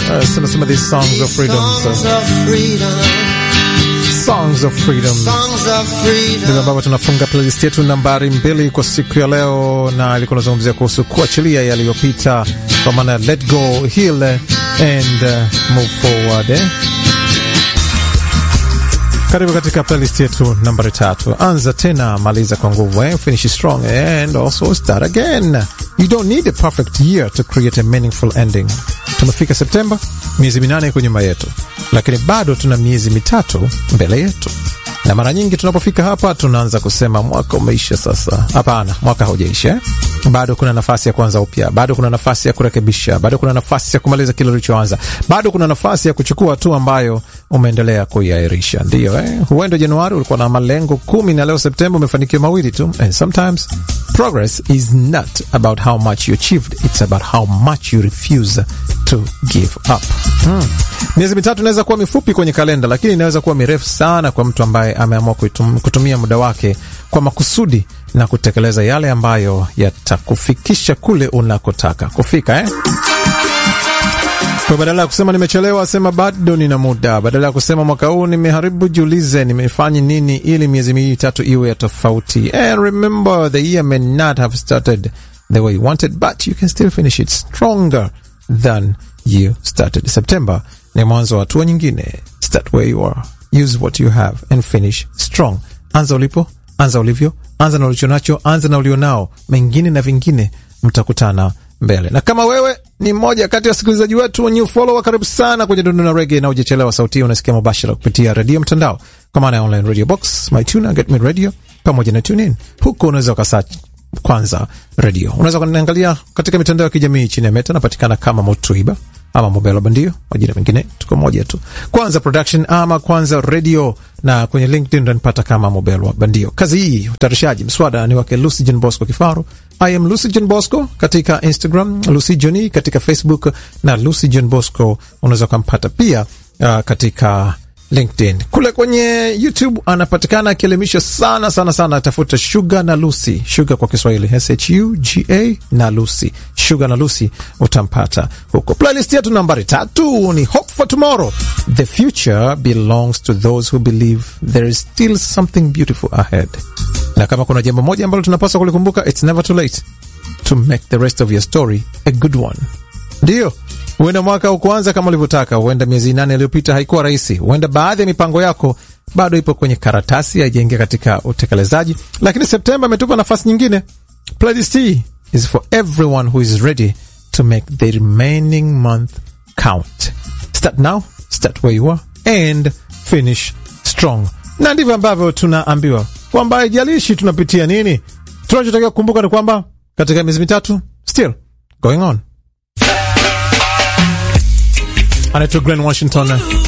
Uh, some, some of these songs of freedom. Songs So, of freedom. songs of freedom. Songs of freedom. ndivyo ambavyo tunafunga playlist yetu nambari mbili kwa siku ya leo, na ilikuwa nazungumzia kuhusu kuachilia yaliyopita, kwa maana let go, heal and uh, move forward eh? Karibu katika playlist yetu nambari tatu. Anza tena, maliza kwa nguvu eh? Finish strong and also start again. You don't need a perfect year to create a meaningful ending. Tumefika Septemba, miezi minane iko nyuma yetu, lakini bado tuna miezi mitatu mbele yetu na mara nyingi tunapofika hapa tunaanza kusema mwaka umeisha sasa. Hapana, mwaka haujaisha eh? Bado kuna nafasi ya kuanza upya, bado kuna nafasi ya kurekebisha, bado kuna nafasi ya kumaliza kile ulichoanza, bado kuna nafasi ya kuchukua hatua ambayo umeendelea kuiairisha. Ndiyo eh? Huenda Januari ulikuwa na malengo kumi na leo Septemba umefanikiwa mawili tu. And sometimes progress is not about how much you achieved, it's about how much you refuse to give up. Hmm. Miezi mitatu inaweza kuwa mifupi kwenye kalenda, lakini inaweza kuwa mirefu sana kwa mtu ambaye ameamua kuitum- kutumia muda wake kwa makusudi na kutekeleza yale ambayo yatakufikisha kule unakotaka kufika eh? Kwa badala ya kusema nimechelewa, sema bado nina muda. Badala ya kusema mwaka huu nimeharibu, jiulize nimefanya nini ili miezi mitatu iwe ya tofauti. And remember the year may not have started the way you wanted, but you can still finish it stronger than you started. September ni mwanzo wa hatua nyingine. Start where you are, use what you have and finish strong. Anza ulipo, anza ulivyo, anza na ulichonacho, anza na ulionao. Mengine na vingine mtakutana mbele. Na kama wewe ni mmoja kati ya wasikilizaji wetu new follower, karibu sana kwenye Dundu na Rege, na ujachelewa. Sauti hii unasikia mubashara kupitia redio mtandao, kwa maana ya online radio box, mytuna, get me radio pamoja na tune in. Huko unaweza ukasearch kwanza redio. Unaweza kuniangalia katika mitandao ya kijamii chini ya Meta, napatikana kama Motuiba ama Mobelo Bandio, majina mengine tuko moja tu, Kwanza Production ama Kwanza Radio, na kwenye LinkedIn unanipata kama Mobelo Bandio. Kazi hii utayarishaji mswada ni wake Lucy John Bosco Kifaru. I am Lucy John Bosco katika Instagram, Lucy Johni katika Facebook na Lucy John Bosco unaweza ukampata pia uh, katika LinkedIn. Kule kwenye YouTube anapatikana akielimisha sana sana sana, tafuta Sugar na Lucy, Sugar kwa Kiswahili S H U G A na Lucy, Sugar na Lucy utampata huko. Playlist yetu nambari tatu ni Hope for Tomorrow. The future belongs to those who believe there is still something beautiful ahead. Na kama kuna jambo moja ambalo tunapaswa kulikumbuka, it's never too late to make the rest of your story a good one. Ndiyo, huenda mwaka ukuanza kama ulivyotaka, huenda miezi nane iliyopita haikuwa rahisi, huenda baadhi ya mipango yako bado ipo kwenye karatasi, haijaingia katika utekelezaji, lakini Septemba imetupa nafasi nyingine. Playlist hii is for everyone who is ready to make the remaining month count. Start now, start where you are and finish strong. Na ndivyo ambavyo tunaambiwa kwamba haijalishi tunapitia nini, tunachotakiwa kukumbuka ni kwamba katika miezi mitatu still going on anaitwa Glen Washington